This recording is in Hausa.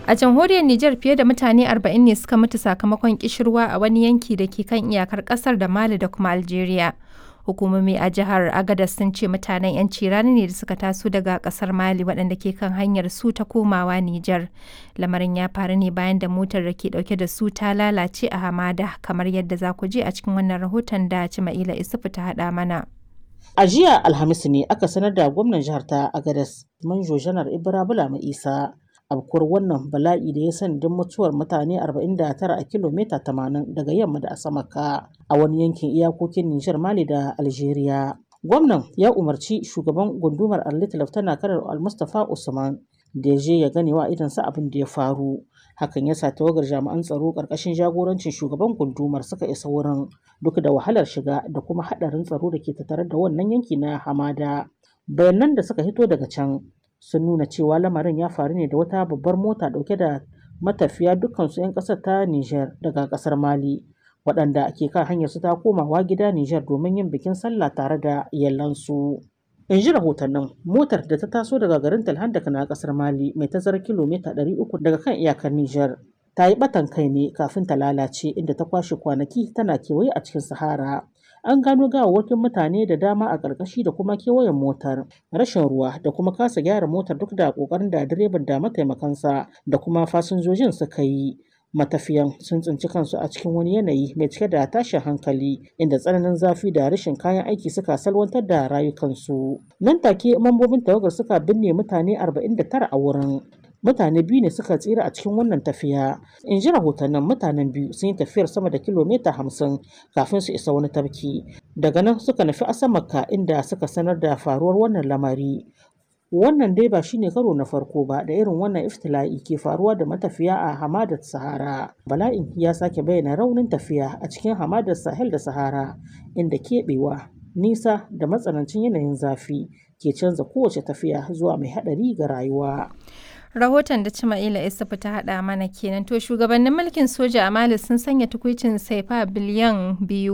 A jamhuriyar Nijar fiye da mutane 40 ne suka mutu sakamakon kishirwa a wani yanki da ke kan iyakar kasar da Mali da kuma Algeria. Hukumomi a jihar Agadez sun ce mutanen 'yanci rani ne da suka taso daga kasar Mali waɗanda ke kan hanyar su ta komawa Nijar. Lamarin ya faru ne bayan da motar da ke ɗauke da su ta lalace a hamada kamar yadda za ku je a cikin wannan rahoton da Cima'ila Isufu ta haɗa mana. A jiya Alhamis ne aka sanar da gwamnan jihar ta Agadez, Manjo Janar Ibra Bulama Isa, abkuwar wannan bala'i da ya sanadin mutuwar mutane 49 a kilomita 80 daga yamma da Asamaka a wani yankin iyakokin Nijar Mali da Algeria. Gwamnan ya umarci shugaban gundumar Arlit Laftana Kanar Al-Mustapha Usman da ya je ya gane wa idansa abin da ya faru. Hakan ya sa tawagar jami'an tsaro ƙarƙashin jagorancin shugaban gundumar suka isa wurin duk da wahalar shiga da kuma haɗarin tsaro da ke tattare da wannan yanki na hamada. Bayanan da suka hito daga can sun nuna cewa lamarin ya faru ne da wata babbar mota dauke da matafiya dukkansu 'yan kasar ta Nijar daga kasar Mali waɗanda ke kan hanyar su ta komawa gida Nijar domin yin bikin sallah tare da iyalansu. In ji rahotannin motar da ta taso daga garin Talhandaka na kasar Mali mai tazarar kilomita 300 daga kan iyakar Nijar ta yi batan kai ne kafin ta lalace inda ta kwashe kwanaki tana kewaye a cikin Sahara. an gano gawawwakin mutane da dama a ƙarƙashi da kuma kewayen motar rashin ruwa da kuma kasa gyara motar duk da ƙoƙarin da direban da mataimakansa da kuma fasinjojin suka yi matafiyan sun tsinci kansu a cikin wani yanayi mai cike da tashin hankali inda tsananin zafi da rashin kayan aiki suka salwantar da rayukansu nan take mambobin tawagar suka binne mutane 49 a wurin mutane biyu ne suka tsira a cikin wannan tafiya in ji rahotannin mutanen biyu sun yi tafiyar sama da kilomita hamsin kafin su isa wani tafki daga nan suka nufi asamaka inda suka sanar da faruwar wannan lamari wannan dai ba shine karo na farko ba da irin wannan iftila'i ke faruwa da matafiya a hamadar sahara bala'in ya sake bayyana raunin tafiya a cikin hamadar sahel da sahara inda keɓewa nisa da matsanancin yanayin zafi ke canza kowace tafiya zuwa mai haɗari ga rayuwa rahoton da Cima'ila Isufu ta haɗa mana kenan to shugabannin mulkin soja a Mali sun sanya tukuicin saifa biliyan biyu